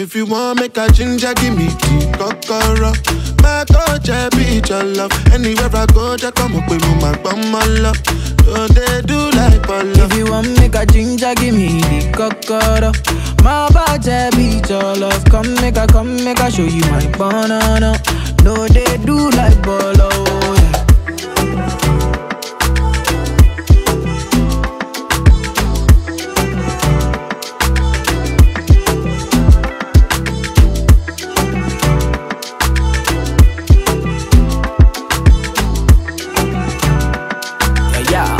If you want make a ginger, give me the kokoro. My coach, I be your love. Anywhere I go, just come up with my bum, my love. So they do like bolo. If you want make a ginger, give me the kokoro. My body beat your love. Come make a, come make a show you my banana. No, they do like bolo. Yeah. Yeah, yeah.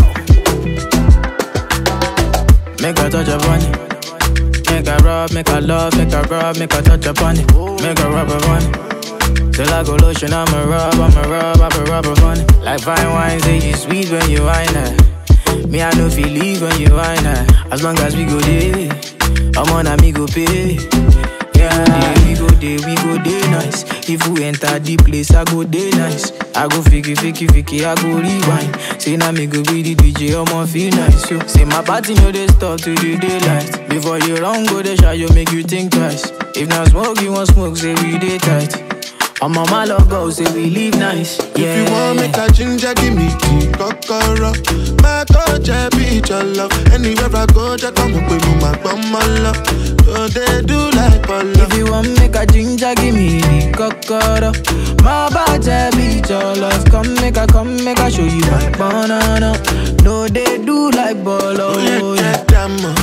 Make a touch upon it. Make a rub, make a love, make a rub, make a touch upon it. Make a rub upon it. Till I go lotion, I'ma rub, I'ma rub, I'ma rub upon it. Like fine wine, say you sweet when you wine it. Me, I know feel leave when you wine it. As long as we go there, I'm on a me go pay. Yeah, we go there, we go there nice. If we enter the place, I go there nice. I go fiki, fiki, fiki, I go rewind. Say now me go be the DJ, I'ma feel nice. Yo. Say my party no they stop till the daylight. Before you run, go the shot, you make you think twice. If not smoke, you want smoke, say we day tight. I'm on my logo, say we live nice. Yeah. If you want make a ginger, give me the kokoro. My coach, I be your love. Anywhere I go, just come up with my bum, my love. So they do like bolo. If you want make a ginger, give me the kokoro. My body beat your love. Come make a, come make a show you my banana. No, they do like bolo. Oh, yeah, yeah. get them, uh.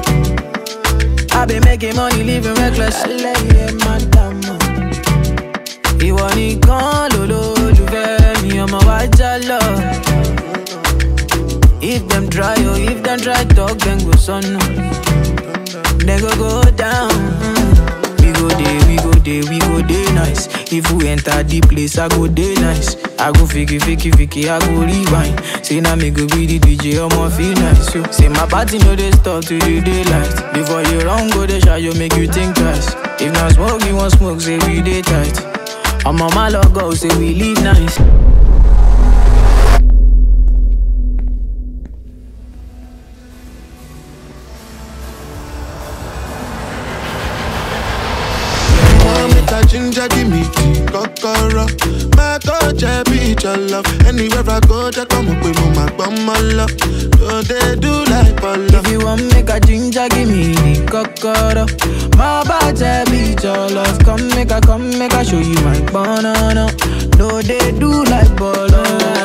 I been making money, living reckless. Ẹlẹ́yẹ madam. Ìwọ nìkan lolólùfẹ́ mi, ọmọ wa já lọ. If dem try oh, if dem try talk, dem go sọnù. Dem go go down. We go dey, we go dey, we go dey nice. If we enter the place, I go dey nice. I go fiki, fiki, fiki, I go rewind. Say na me go be the DJ, I'ma feel nice. Yo. Say my party no dey stop till the daylight. Before you run, go dey shy, you make you think twice. If not smoke, you want smoke, say we dey tight. I'm on my logo, say we live nice. want make a ginger, give me the kokoro. My coach, I be your love. Anywhere I go, just come up with my bum, my love. So they do like bolo. If you want make a ginger, give me the kokoro. My body beat your love. Come make a, come make a show you my banana. No, they do like bolo.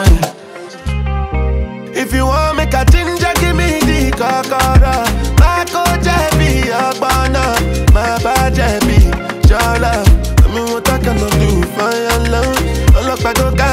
If you want make a ginger, give me the kokoro. My coach, I be your banner. My badge, I be your love. I mean, what I cannot do for your love. Ọlọ́pàá go ká